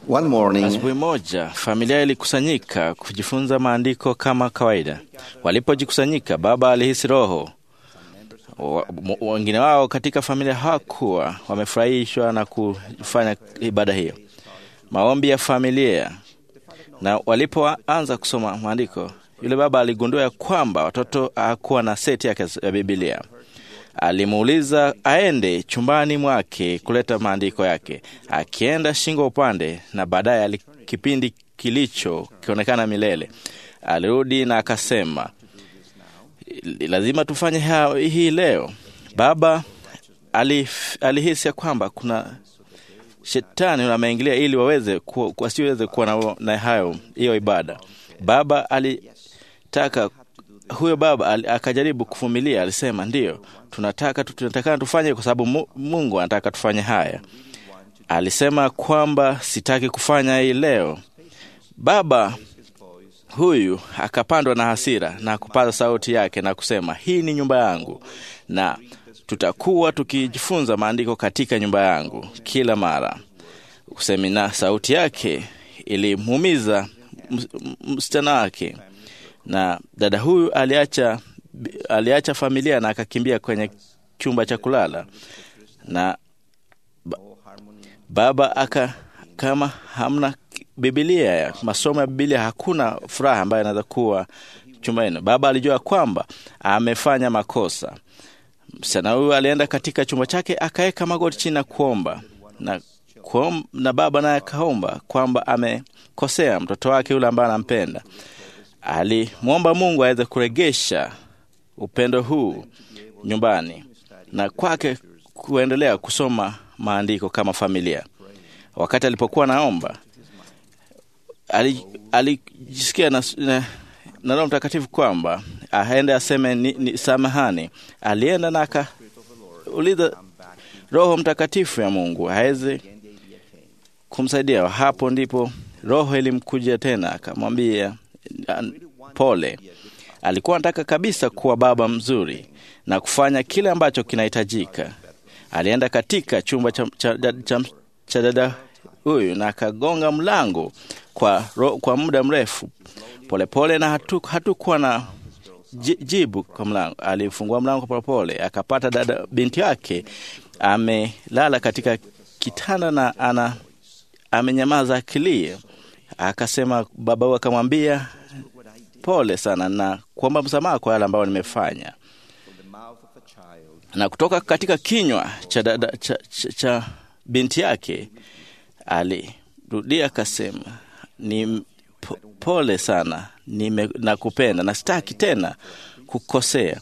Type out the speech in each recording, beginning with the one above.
One morning, Asubuhi moja familia ilikusanyika kujifunza maandiko kama kawaida. Walipojikusanyika, baba alihisi roho. Wa- m- Wengine wao katika familia hawakuwa wamefurahishwa na kufanya ibada hiyo, maombi ya familia. Na walipoanza kusoma maandiko, yule baba aligundua ya kwamba watoto hakuwa na seti yake ya Biblia. Alimuuliza aende chumbani mwake kuleta maandiko yake. Akienda shingo upande, na baadaye ali- kipindi kilicho kionekana milele. Alirudi na akasema, lazima tufanye ha- hii leo. Baba alif, alihisi ya kwamba kuna shetani ameingilia ili waweze ku- wasiweze kuwa na, na hayo hiyo ibada. Baba alitaka huyo baba ali- akajaribu kuvumilia, alisema ndiyo, tunataka tu- tunatakana tufanye kwa sababu Mu- Mungu anataka tufanye haya. Alisema kwamba sitaki kufanya hii leo. Baba huyu akapandwa na hasira na kupaza sauti yake na kusema, hii ni nyumba yangu na tutakuwa tukijifunza maandiko katika nyumba yangu kila mara. Kusemina sauti yake ilimuumiza ms- m- msichana wake, na dada huyu aliacha, aliacha familia na akakimbia kwenye chumba cha kulala na ba, baba aka kama hamna Biblia ya masomo ya Biblia, hakuna furaha ambayo inaweza kuwa chumbani. Baba alijua kwamba amefanya makosa. Msichana huyu alienda katika chumba chake akaweka magoti chini na kuomba na, kuom, na baba naye akaomba kwamba amekosea mtoto wake yule ambaye anampenda. Alimwomba Mungu aweze kuregesha upendo huu nyumbani na kwake kuendelea kusoma maandiko kama familia. Wakati alipokuwa naomba ali- alijisikia na, na, na Roho Mtakatifu kwamba aende aseme ni, ni samahani. Alienda na akauliza Roho Mtakatifu ya Mungu aweze kumsaidia. Hapo ndipo Roho ilimkuja tena, akamwambia "An- pole. Alikuwa anataka kabisa kuwa baba mzuri na kufanya kile ambacho kinahitajika. Alienda katika chumba cha, cha, cha, cha, cha dada huyu na akagonga mlango kwa, ro, kwa muda mrefu polepole pole, na hatu- hatukuwa na ji- jibu kwa mlango. Alifungua mlango polepole, akapata dada binti yake amelala katika kitanda na ana amenyamaza akilia. Akasema baba huyu akamwambia pole sana na kuomba msamaha kwa yale ambayo nimefanya na kutoka katika kinywa cha, dada, cha, cha, cha binti yake alirudia akasema ni po- pole sana nime, nakupenda na sitaki tena kukosea.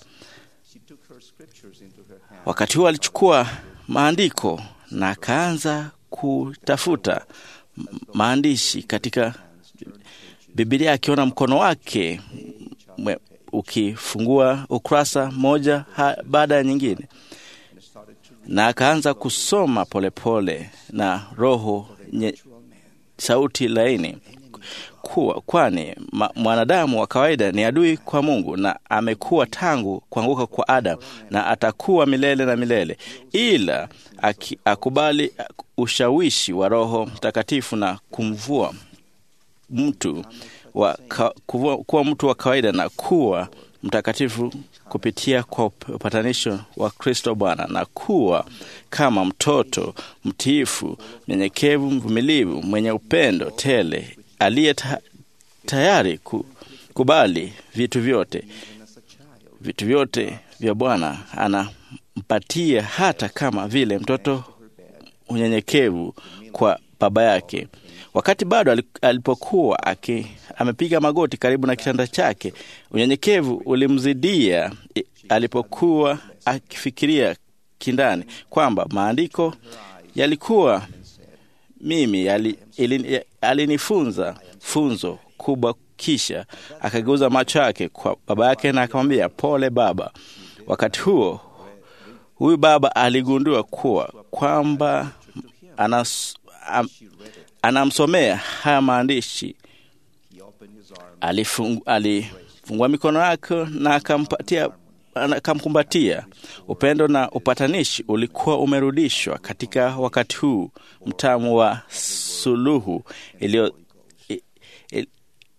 Wakati huo alichukua maandiko na akaanza kutafuta m- maandishi katika Biblia, akiona mkono wake mwe- ukifungua ukurasa moja ha- baada ya nyingine, na akaanza kusoma polepole pole, na roho nye, sauti laini kuwa kwani ma, mwanadamu wa kawaida ni adui kwa Mungu na amekuwa tangu kuanguka kwa Adamu na atakuwa milele na milele, ila aki, akubali ushawishi wa Roho Mtakatifu na kumvua mtu wa, ka, kuwa, kuwa mtu wa kawaida na kuwa mtakatifu kupitia kwa upatanisho wa Kristo Bwana na kuwa kama mtoto mtiifu, mnyenyekevu, mvumilivu, mwenye upendo tele, aliye ta, tayari kukubali vitu vyote vitu vyote vya Bwana anampatia, hata kama vile mtoto unyenyekevu kwa baba yake. Wakati bado ali- alipokuwa aki, amepiga magoti karibu na kitanda chake, unyenyekevu ulimzidia i- alipokuwa akifikiria kindani kwamba maandiko yalikuwa mimi yali, ili, ya- alinifunza funzo kubwa. Kisha akageuza macho yake kwa baba yake na akamwambia, pole baba. Wakati huo huyu baba aligundua kuwa kwamba anas, am, anamsomea haya maandishi. Alifung, alifungua mikono yake na akampatia akamkumbatia. Upendo na upatanishi ulikuwa umerudishwa katika wakati huu mtamu wa suluhu iliyo i- i-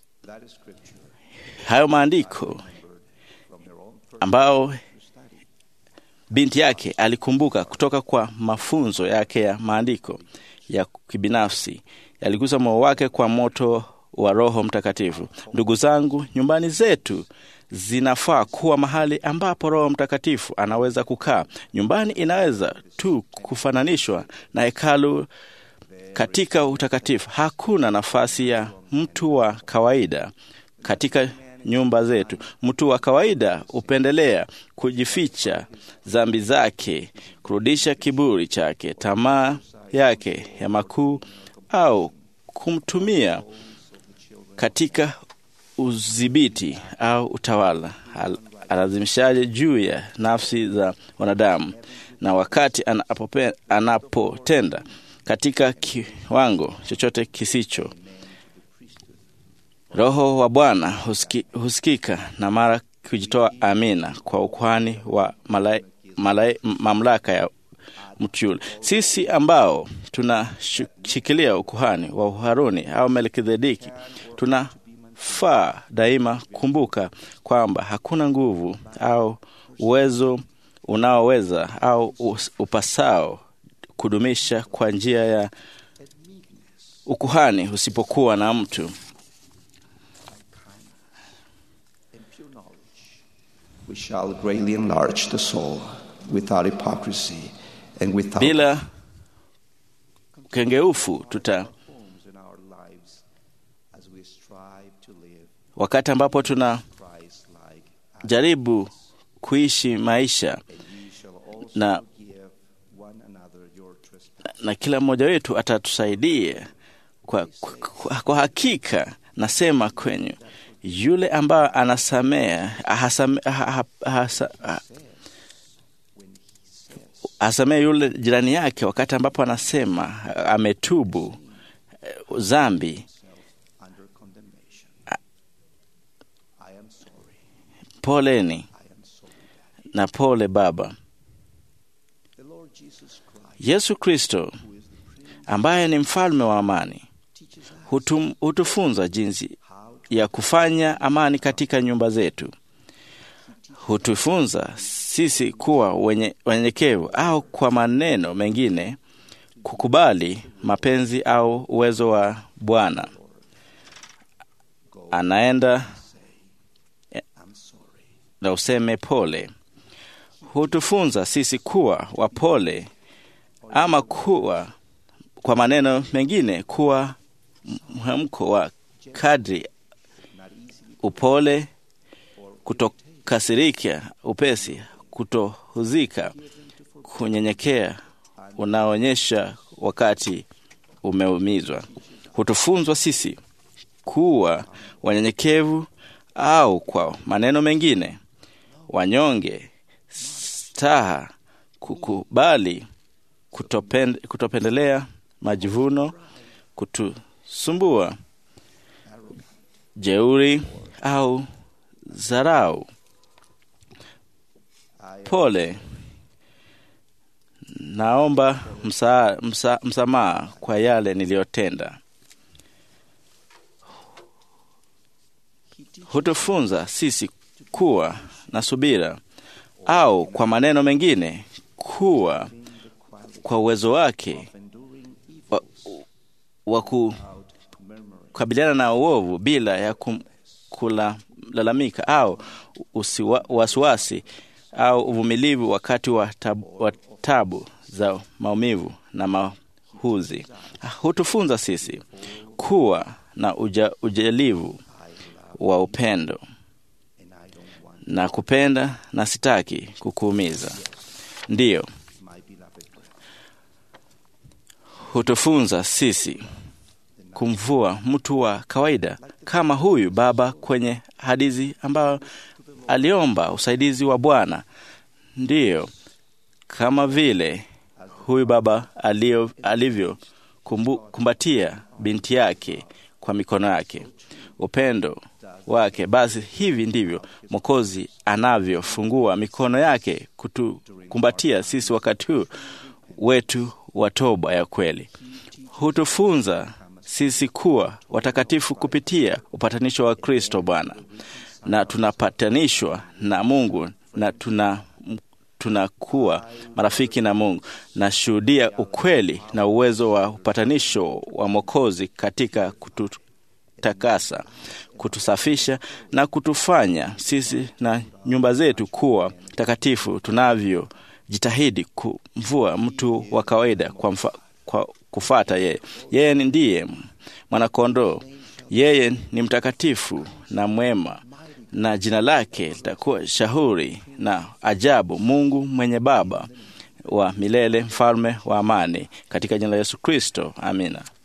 hayo maandiko ambao binti yake alikumbuka kutoka kwa mafunzo yake ya maandiko ya kibinafsi yaligusa moyo wake kwa moto wa Roho Mtakatifu. Ndugu zangu, nyumbani zetu zinafaa kuwa mahali ambapo Roho Mtakatifu anaweza kukaa. Nyumbani inaweza tu kufananishwa na hekalu katika utakatifu. Hakuna nafasi ya mtu wa kawaida katika nyumba zetu. Mtu wa kawaida hupendelea kujificha dhambi zake, kurudisha kiburi chake, tamaa yake ya makuu, au kumtumia katika udhibiti au utawala Al- alazimishaje juu ya nafsi za wanadamu, na wakati anapope- anapotenda katika kiwango chochote kisicho Roho wa Bwana husiki, husikika na mara kujitoa amina kwa ukuhani wa malai, malai, mamlaka ya mtu yule. Sisi ambao tunashikilia ukuhani wa Haruni au Melkizedeki tunafaa daima kumbuka kwamba hakuna nguvu au uwezo unaoweza au us- upasao kudumisha kwa njia ya ukuhani usipokuwa na mtu and pure knowledge, we shall greatly enlarge the soul without hypocrisy and without bila kengeufu tuta homes in our lives as we strive to live wakati ambapo tunajaribu Christ-like. kuishi maisha And ye shall also Na- forgive one another your trespasses. na kila mmoja wetu atatusaidia kwa, kwa, kwa hakika nasema kwenyu yule ambaye anasamea hasame, ha, ha, hasa, ha, asamee yule jirani yake wakati ambapo anasema ametubu eh, dhambi under condemnation. I am sorry. poleni I am sorry. Daddy. na pole baba The Lord Jesus Christ, yesu kristo who is the Prince, ambaye ni mfalme wa amani teaches us hutum, hutufunza jinsi how to ya kufanya amani katika nyumba zetu. Hutufunza sisi kuwa wenye wanyenyekevu, au kwa maneno mengine, kukubali mapenzi au uwezo wa Bwana. go. Anaenda I'm sorry. na useme pole. Hutufunza sisi kuwa wapole, ama kuwa kwa maneno mengine, kuwa mhemko wa kadri Not easily upole, kutokasirika upesi, kutohuzika, kunyenyekea unaonyesha wakati umeumizwa. Hutufunzwa sisi kuwa wanyenyekevu, au kwa maneno mengine wanyonge, staha, kukubali, kutopend, kutopendelea majivuno, kutusumbua, jeuri au dharau. I Pole, naomba msa, msa, msamaha kwa yale niliyotenda. Hutufunza sisi kuwa na subira, au kwa maneno mengine, kuwa kwa uwezo wake enduring evil wa, wa ku- without murmuring. kukabiliana na uovu bila ya kum, kulalamika au usiwa, wasiwasi au uvumilivu wakati wa tabu, wa tabu za maumivu na mahuzi. Hutufunza sisi kuwa na uja, ujalivu wa upendo And I don't want na kupenda na sitaki kukuumiza. Ndiyo, my beloved brother. hutufunza sisi kumvua mtu wa kawaida kama huyu baba kwenye hadithi ambayo aliomba usaidizi wa Bwana. Ndiyo, kama vile huyu baba alio, alivyo kumbu, kumbatia binti yake kwa mikono yake, upendo wake. Basi hivi ndivyo Mwokozi anavyofungua mikono yake kutukumbatia sisi wakati huu wetu wa toba ya kweli. hutufunza sisi kuwa watakatifu kupitia upatanisho wa Kristo Bwana, na tunapatanishwa na Mungu na tuna tunakuwa marafiki na Mungu. Nashuhudia ukweli na uwezo wa upatanisho wa Mwokozi katika kututakasa, kutusafisha na kutufanya sisi na nyumba zetu kuwa takatifu tunavyojitahidi kumvua mtu wa kawaida kwa, mfa, kwa kufata yeye. Yeye ndiye mwanakondoo, yeye ni mtakatifu na mwema na jina lake litakuwa shauri na ajabu, Mungu mwenye Baba wa milele, mfalme wa amani, katika jina la Yesu Kristo, amina.